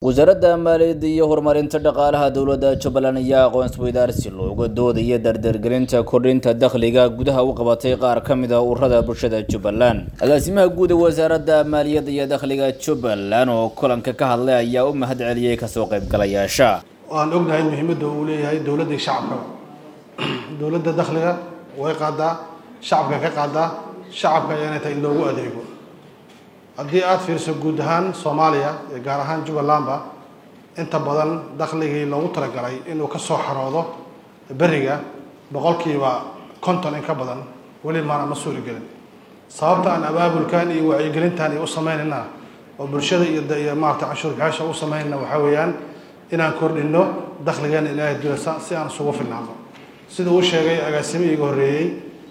wasaaradda maaliyadda iyo horumarinta dhaqaalaha dowladda jubbaland ayaa aqoon-isweydaarsi looga doodaya dardargelinta kordhinta dakhliga gudaha u qabatay qaar ka mid a ururada bulshada jubbaland agaasimaha guud ee wasaaradda maaliyadda iyo dakhliga jubbaland oo kulanka ka hadlay ayaa u mahad celiyey kasoo qaybgalayaasha waan ognahay muhiimadda uu leeyahay dowladda iyo shacabkaba dowladda dakhliga way qaadaa shacabka ka qaadaa shacabka ayaana tahay in loogu adeego haddii aada fiiriso guud ahaan soomaaliya iyo gaar ahaan jubbalandba inta badan dakhligii loogu talagalay inuu ka soo xaroodo beriga boqolkiiba konton in ka badan weli maana ma suuri gelin sababta aan abaabulkan iyo wacyigelintan iyo u samaynayna oo bulshada iyo iyo maarata canshuur bixisha u samaynayna waxaa weeyaan inaan kordhino dakhligeena ilaahay dulasa si aan isugu filnaano sida uu sheegay agaasimihii iga horreeyey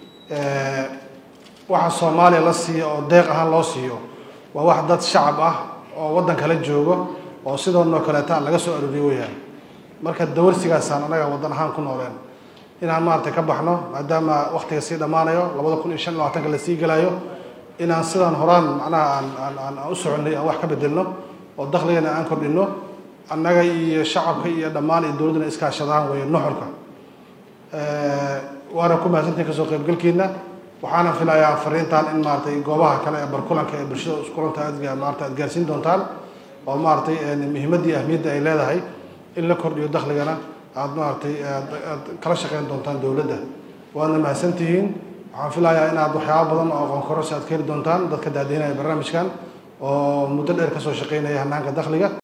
waxa soomaaliya la siiyo oo deeq ahaan loo siiyo waa wax dad shacab ah oo waddan kala joogo oo sidoonoo kaleeta laga soo arooriyo weyaan marka dawarsigaasaan anaga waddan ahaan ku nooleen inaan maaragtay ka baxno maadaama waktiga sii dhammaanayo labada kun iyo shan iyo labaatanka lasii gelayo inaan sidaan horaan macnaha aan aan aan aan u soconnay aan wax ka bedelno oo dakhligana aan kordhino annaga iyo shacabka iyo dhammaan iyo dowladduna iskaashadaan weeye nuxurka waana ku mahadsantihin kasoo qaybgalkiina waxaana filayaa fariintan in maaratay goobaha kale ee barkulanka ee bulshada iskulanta aad maarata aad gaarsiin doontaan oo maaratay muhiimaddii ahmiyadda ay leedahay in la kordhiyo dakhligana aad maaratay aad kala shaqeyn doontaan dowladda waadna mahadsantihiin waxaan filayaa inaad waxyaaba badan oo aqoon kororsi aad ka heli doontaan dadka daadihinaya barnaamijkan oo muddo dheer kasoo shaqeynaya hanaanka dakhliga